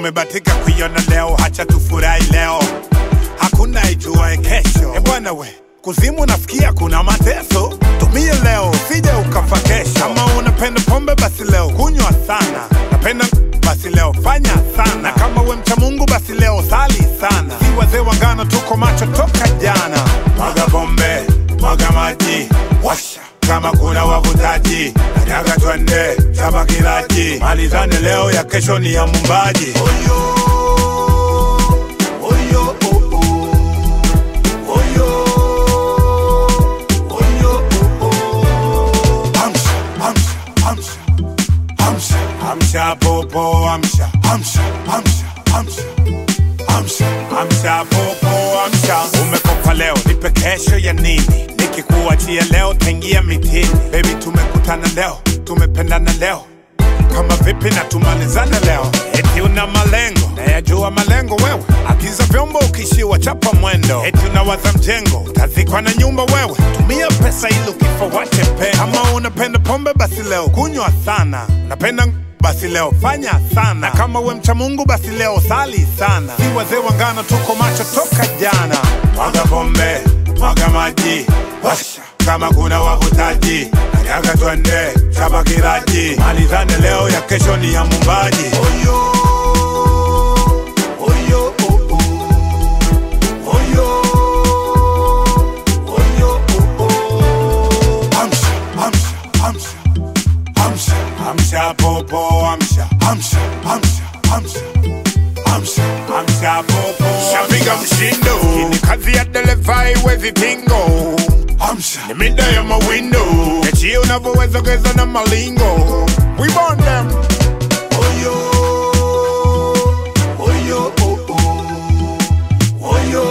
umebatika kuiona leo, hacha tufurahi leo, hakuna ijuae kesho. E bwana we, kuzimu nafikia kuna mateso, tumie leo usije ukafa kesho. Kama unapenda pombe basi leo kunywa sana, napenda basi leo fanya sana, na kama we mcha Mungu basi leo sali sana. Si wazee wa ngano tuko macho toka jana, mwaga pombe, mwaga maji, washa kama kuna wavutaji, kanyaga twende chapa kilaji, malizane leo, ya kesho ni ya mumbaji. Oyo, oyo, oh, oh. Oyo, oyo, oh, oh. Amsha, amsha, amsha, amsha, amsha, popo, amsha, amsha, amsha, amsha, amsha, amsha, popo, amsha. Umekopa leo, nipe kesho ya nini? Nikikuachia leo, taingia mitini. Baby, tumekutana leo, tumependana leo kama vipi na tumalizane leo, eti una malengo nayajua malengo wewe, agiza vyombo ukishiwa chapa mwendo, eti unawaza mjengo utazikwa na nyumba wewe, tumia pesa ili ukifa wache pendo. Kama unapenda pombe basi leo kunywa sana, unapenda ng- basi leo fanya sana, na kama we mcha Mungu basi leo sali sana. Si wazee wa ngano tuko macho toka jana, mwaga pombe, mwaga maji, washa kama kuna wavutaji, kanyaga twende chapa kilaji, malizane leo, ya kesho ni ya mumbaji. Oyo, oyo, oh, oh. Oyo, oyo, oh, oh. Amsha, amsha, amsha, amsha, amsha, popo, amsha, amsha, amsha, amsha, amsha, amsha, popo. Shapiga mshindo, Hii ni kazi ya dereva iwezi tingo Amsha. Ni mida ya mawindo Echie unavyoweza geza na malingo We burn them Oyo Oyo oh, oh. Oyo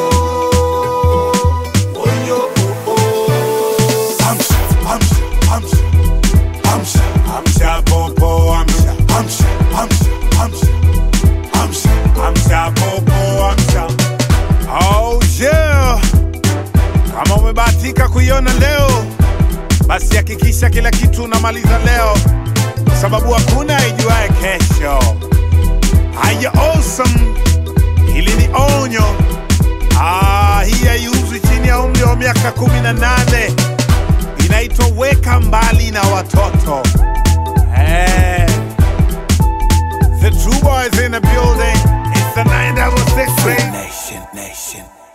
Oyo oh, oh. Amsha Amsha Amsha Amsha Amsha popo Amsha Amsha Amsha Amsha Amsha Amsha popo Amsha Oh yeah kama umebahatika kuiona leo, basi hakikisha kila kitu unamaliza leo, kwa sababu hakuna ijuaye kesho. Haya, awesome, hili ni onyo. Ah, hii haiuzwi chini ya umri wa miaka kumi na nane. Inaitwa weka mbali na watoto. Eh, the true boys in the building. It's the 966 Nation, nation.